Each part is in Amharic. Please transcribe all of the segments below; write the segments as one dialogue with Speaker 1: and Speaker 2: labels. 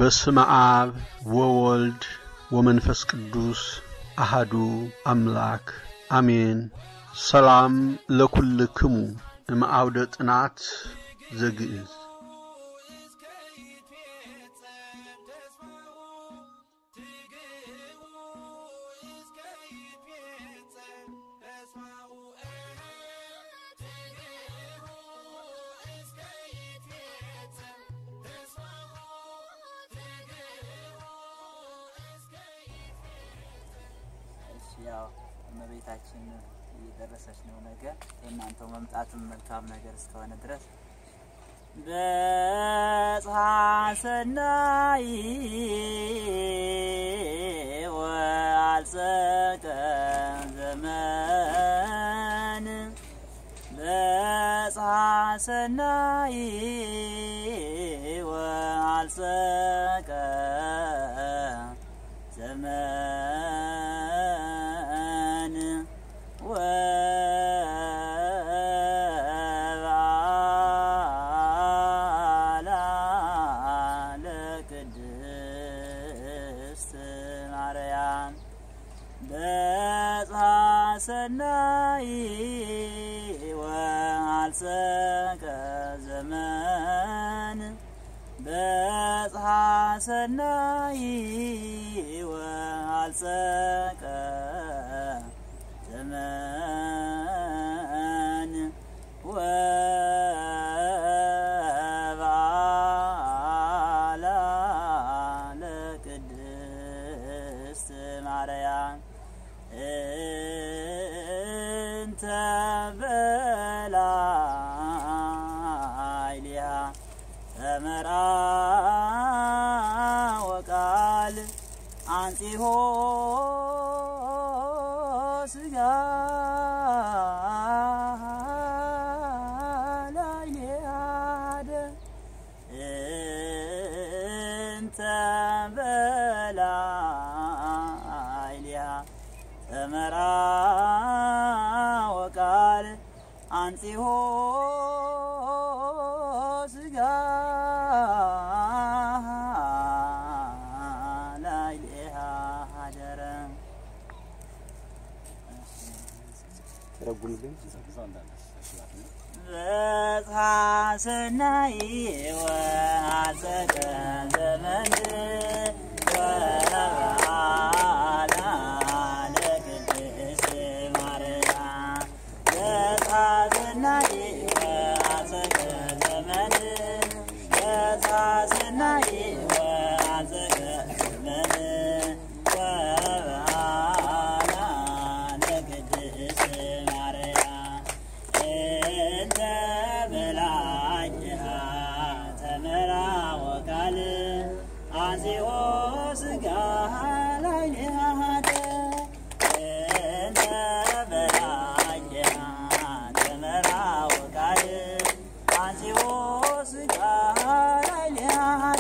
Speaker 1: በስመ አብ ወወልድ ወመንፈስ ቅዱስ አሃዱ አምላክ አሜን። ሰላም ለኩልክሙ እምአውደ ጥናት ዘግእዝ
Speaker 2: ያው እመቤታችን እየደረሰች ነው። ነገር የእናንተው መምጣትም መልካም ነገር እስከሆነ ድረስ በጽሐ ሰናይ ወአልጸቀ ዘመን በጽሐ ሰናይ ወአልጸቀ ዘመን ወበዓላ ለቅድስት ማርያም በጽሐ ሰናይ ወአልጸቀ ዘመን በጽሐ ሰናይ ወአልጸቀ ዘመን ወበዓላ ለቅድስት ማርያም እንተ በላዕሊሃ ተመርአ ወቃል አንጺሆ ስጋ ላዕሌሃደ እንተ በላዕሊሃ ተመርአ ወቃል አንጺሆ ስጋ ላዕሌሃ ሀደረ በጽሐ ሰናይ ወአልጸቀ ዘመን ወበዓላ ለቅድስት ማርያም በጽሐ ሰናይ ወአልጸቀ ዘመን በጽሐ ሰናይ ወአልጸቀ ዘመን ወበዓላ ለቅድስት ማርያም እንተ በላዕሊሃ ተመርአ ወቃል አንጺኦ ስጋ ላዕሌሃ እንተ በላዕሊሃ ተመርአ ወቃል አንጺኦ ስጋ ላዕሌሃ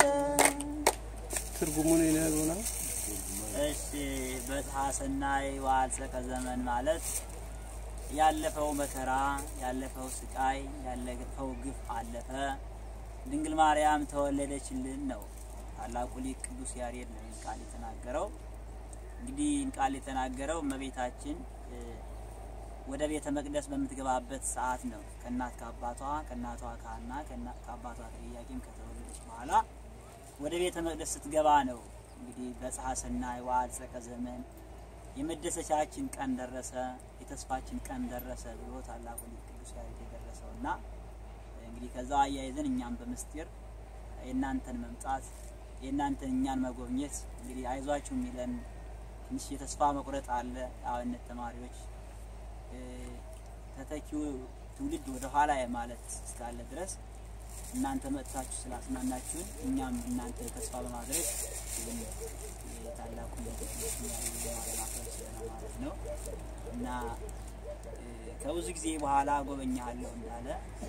Speaker 3: ትርጉሙን ይነግሩናል።
Speaker 2: እሺ በጽሐ ሰናይ ወአልጸቀ ዘመን ማለት ያለፈው መከራ ያለፈው ስቃይ ያለፈው ግፍ አለፈ፣ ድንግል ማርያም ተወለደችልን ነው። ታላቁ ሊቅ ቅዱስ ያሬድ ነው ይህን ቃል የተናገረው። እንግዲህ ይህን ቃል የተናገረው እመቤታችን እ፣ ወደ ቤተ መቅደስ በምትገባበት ሰዓት ነው። ከእናት ከአባቷ ከእናቷ ከሐና ከእና- ከአባቷ ከኢያቄም ከተወለደች በኋላ ወደ ቤተ መቅደስ ስትገባ ነው። እንግዲህ በጽሐ ሰናይ ወአልጸቀ ዘመን የመደሰቻችን ቀን ደረሰ፣ የተስፋችን ቀን ደረሰ ብሎ ታላቁ ሊቅ ቅዱስ ያሬድ የደረሰው እና እንግዲህ ከዛ አያይዘን እኛም በምስጢር የእናንተን መምጣት የእናንተን እኛን መጎብኘት እንግዲህ አይዟችሁ የሚለን ትንሽ የተስፋ መቁረጥ አለ። የአብነት ተማሪዎች እ፣ ተተኪው ትውልድ ወደ ኋላ የማለት እስካለ ድረስ እናንተ መጥታችሁ ስላጽናናችሁን እኛም እናንተ ተስፋ በማድረግ ይህን የታላቁ ለማክበር ስለሆነ ማለት ነው እና እ፣ ከብዙ ጊዜ በኋላ ጎበኛለሁ እንዳለ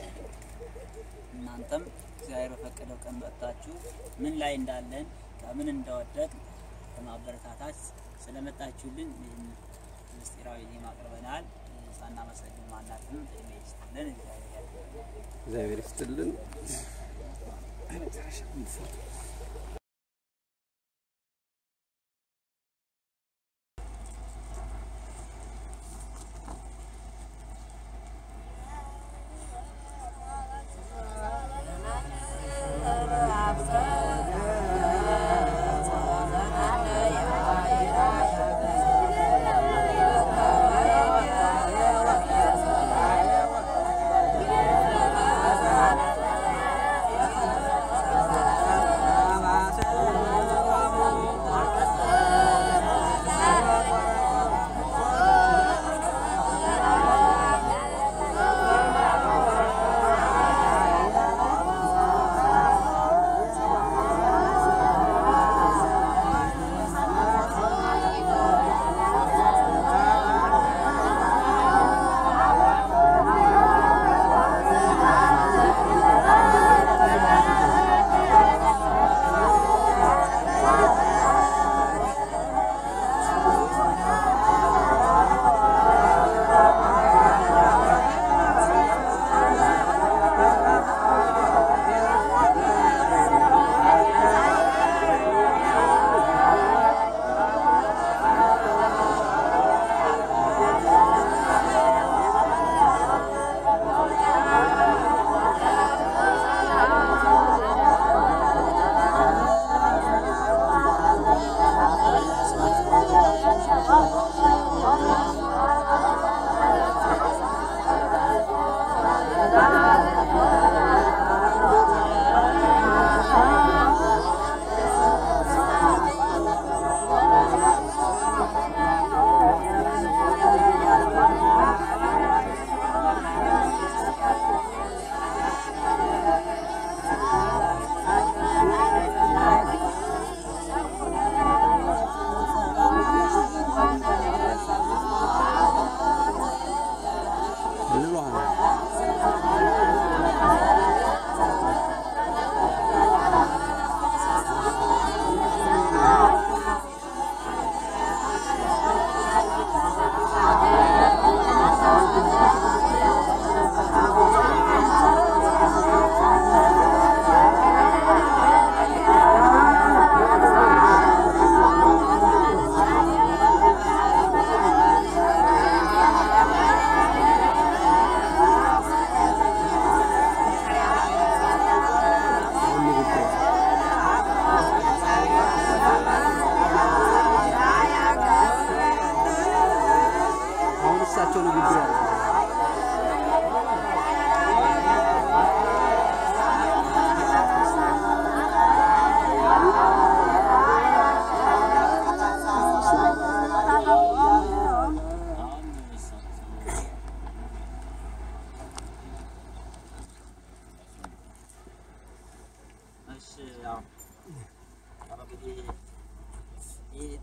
Speaker 2: እናንተም እግዚአብሔር በፈቀደው ቀን መጥታችሁ ምን ላይ እንዳለን ከምን እንደወደቅ ከማበረታታት ስለመጣችሁልን ይህን ምስጢራዊ ዜማ አቅርበናል። ሳናመሰግን ማናትም እድሜ ይስጥልን። እግዚአብሔር ያክብርልን።
Speaker 3: እግዚአብሔር ይስጥልን።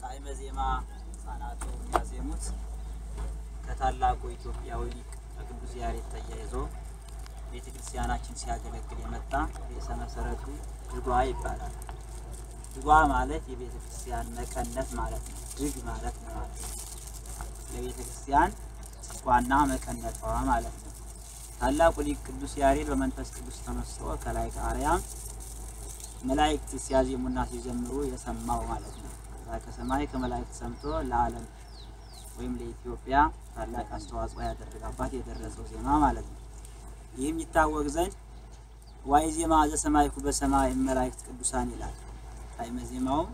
Speaker 2: ጣዕመ ዜማ ህጻናቱ የሚያዜሙት ከታላቁ ኢትዮጵያዊ ሊቅ ከቅዱስ ያሬድ ተያይዞ ቤተ ክርስቲያናችን ሲያገለግል የመጣ ርዕሰ መሰረቱ ድጓ ይባላል። ድጓ ማለት የቤተ ክርስቲያን መቀነት ማለት ነው። ድግ ማለት ነው ማለት ነው። ለቤተ ክርስቲያን ዋና መቀነቷ ማለት ነው። ታላቁ ሊቅ ቅዱስ ያሬድ በመንፈስ ቅዱስ ተመስጦ ከላይ ከአርያም መላእክት ሲያዜሙና ሲዘምሩ የሰማው ማለት ነው። ከዛ ከሰማይ ከመላእክት ሰምቶ ለዓለም ወይም ለኢትዮጵያ ታላቅ አስተዋጽኦ ያደረገ አባት የደረሰው ዜማ ማለት ነው። ይህም ይታወቅ ዘንድ ዋይ ዜማ ዘሰማይኩ በሰማይ መላእክት ቅዱሳን ይላል። ጣዕመ ዜማውም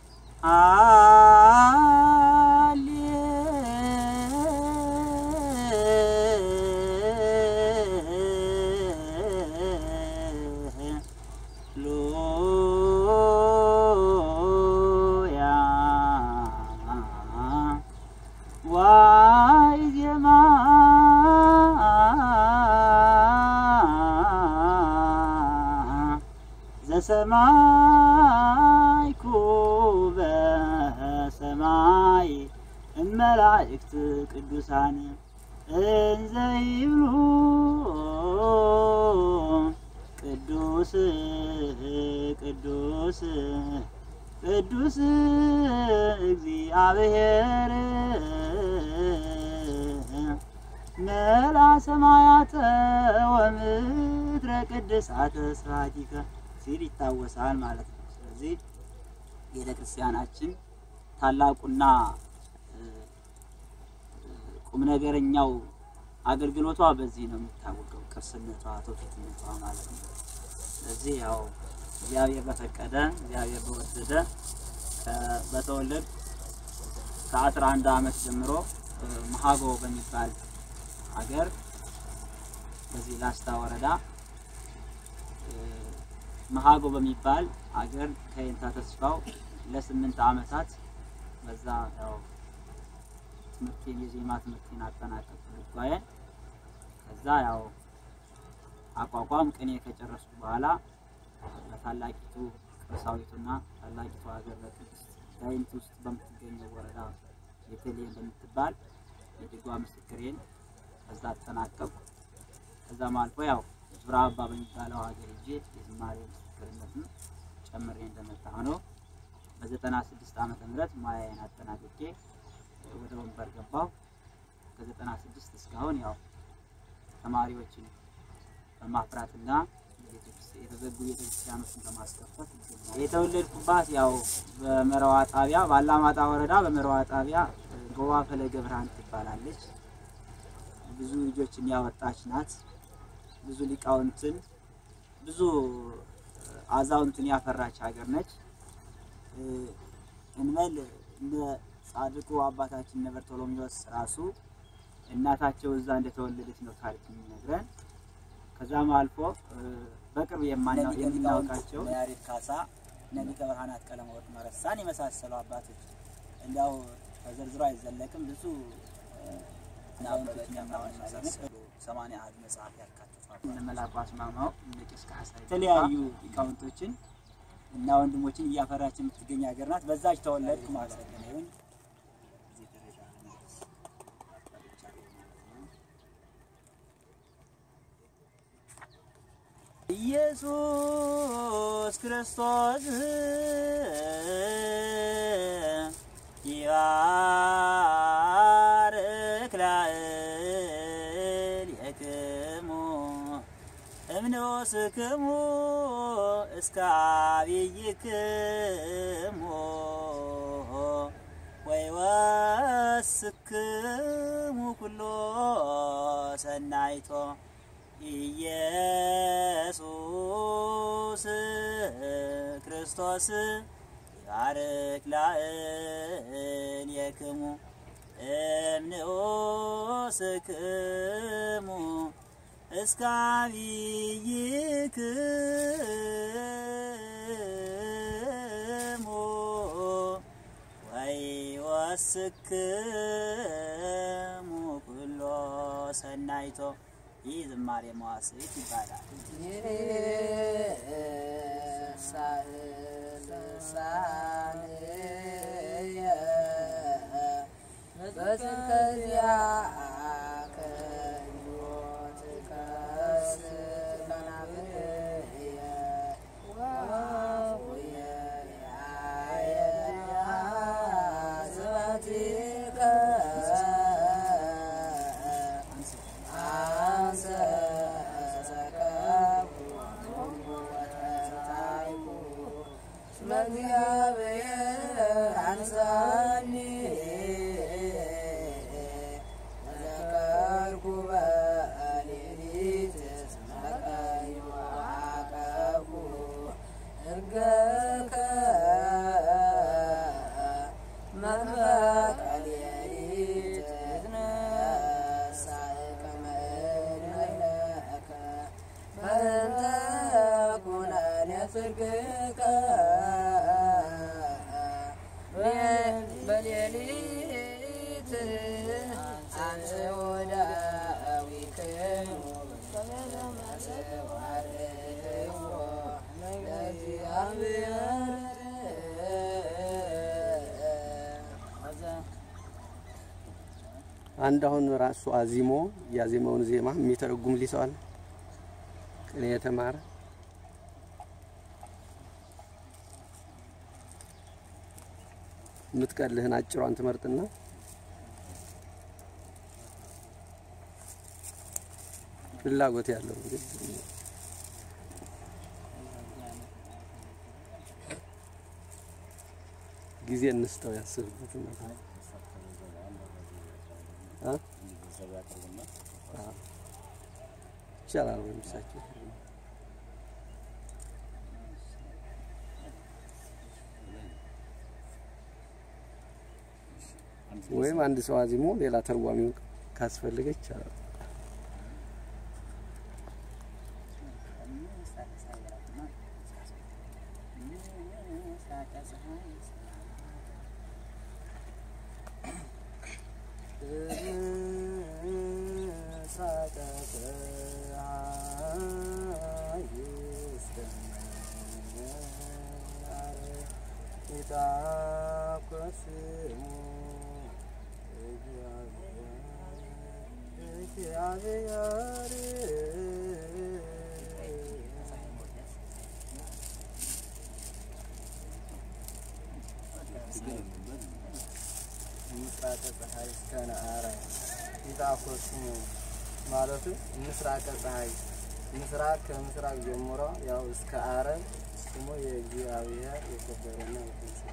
Speaker 2: ሃሌሉያ ዋይ ዜማ ዘሰማይኩ በሰማይ እመላእክት ቅዱሳን እንዘ ይብሉ ቅዱስ ቅዱስ ቅዱስ እግዚአብሔር መላ ሰማያተ ወምድረ ቅድሳተ ስብሐቲከ ሲል ይታወሳል ማለት ነው። ስለዚህ ቤተ ክርስቲያናችን ታላቁና ቁም ነገረኛው አገልግሎቷ በዚህ ነው የሚታወቀው፣ ቅርስነቷ፣ ትውፊትነቷ ማለት ነው። ስለዚህ ያው እግዚአብሔር በፈቀደ እግዚአብሔር በወደደ በተወለድ ከአስራ አንድ ዓመት ጀምሮ መሀጎ በሚባል ሀገር በዚህ ላስታ ወረዳ መሀጎ በሚባል ሀገር ከየንታ ተስፋው ለስምንት ዓመታት በዛ ያው ትምህርቴን የዜማ ትምህርቴን አጠናቀቅኩ ልጓዬን። ከዛ ያው አቋቋም ቅኔ ከጨረስኩ በኋላ በታላቂቱ ቅርሳዊቱና ታላቂቱ ሀገር በቅድስት ጋይንት ውስጥ በምትገኘው ወረዳ ቤተልሔም በምትባል የድጓ ምስክሬን ከዛ አጠናቀቅኩ። ከዛም አልፎ ያው ዙራ አባ በሚባለው ሀገር ሄጄ የዝማሬ ምስክርነትን ጨምሬ እንደመጣ ነው። በዘጠና ስድስት ዓመተ ምህረት ሙያዬን አጠናቅቄ ወደ ወንበር ገባሁ። ከዘጠና ስድስት እስካሁን ያው ተማሪዎችን በማፍራትና የተዘጉ ቤተክርስቲያኖችን በማስከፈት ይገኛል። የተወለድኩባት ያው በመረዋ ጣቢያ በአላማጣ ወረዳ በመረዋ ጣቢያ ጎባ ፈለገ ብርሃን ትባላለች። ብዙ ልጆችን ያወጣች ናት። ብዙ ሊቃውንትን ብዙ አዛውንትን ያፈራች ሀገር ነች። እንበል እንደ ጻድቁ አባታችን እነ በርቶሎሜዎስ ራሱ እናታቸው እዛ እንደተወለደች ነው ታሪክ የሚነግረን። ከዛም አልፎ በቅርብ የምናውቃቸው ያሬድ ካሳ፣ እነ ሊቀ ብርሃናት ቀለመወርቅ መረሳን የመሳሰሉ አባቶች እንዲያው ተዘርዝሮ አይዘለቅም። ብዙ ናውንቶች የመሳሰሉ ሰማንያ አሐዝ መጽሐፍ ያካትቷል። እነ መላኩ አስማማው፣ እነ ቄስ ካሕሳይ የተለያዩ ሊቃውንቶችን እና ወንድሞችን እያፈራች የምትገኝ ሀገር ናት። በዛች ተወለድኩ ማለት ነው። ይሁን እዚህ ደረጃ ለመድረስ ኢየሱስ ክርስቶስ ይባርክ ላዕሌክሙ እምንዑስክሙ እስከ አብይክሙ ወይወስክሙ ኩሎ ሰናይቶ ኢየሱስ ክርስቶስ ይባርክ ላዕሌክሙ እምንዑስክሙ እስከ አብይክሙ ወይወስክሙ ኩሎ ሰናይቶ ይህ ዝማሬ መዋሥዕት ይባላል።
Speaker 3: ሳህል ሳንየ በጽድቀዚያ ከዮት ከስር ከናብየ ወፉየ ያየ ስባቲከ አንሰ ሰከብኩ ወተታይኩ እስመ እግዚአብሔር አንሳኒ ተዘከርኩ በሌሊት እስመ ቀኝ ወዐቀብኩ እርገከ መጥመቀ ሌሊት ትነሣእ ከመ ንበይነከ በእንተ ኩነኔ ጽድቅከ በሌሊት አንጽሖ ዳዊክሙ ሰባርህዎ ለእግዚአብሔር
Speaker 4: አንድ አሁን ራሱ አዚሞ ያዜመውን ዜማ የሚተረጉም ሊሰዋል ቅኔ የተማረ የምትቀልህን አጭሯን ትመርጥና ፍላጎት ያለው እንግዲህ ጊዜ እንስተው ያስብበት ነው። አ? አ። ይቻላል ወይም እሳቸው ወይም አንድ ሰው አዚሞ ሌላ ተርጓሚው ካስፈለገ ይቻላል።
Speaker 3: ምስራቀ ፀሐይ እስከ ነአራይ ይጣኮስሙ ማለቱ ምስራቀ ፀሐይ ምስራቅ ከምስራቅ ጀምሮ ያው እስከ አረብ ስሙ የእግዚአብሔር የከበረና የተመሰገነ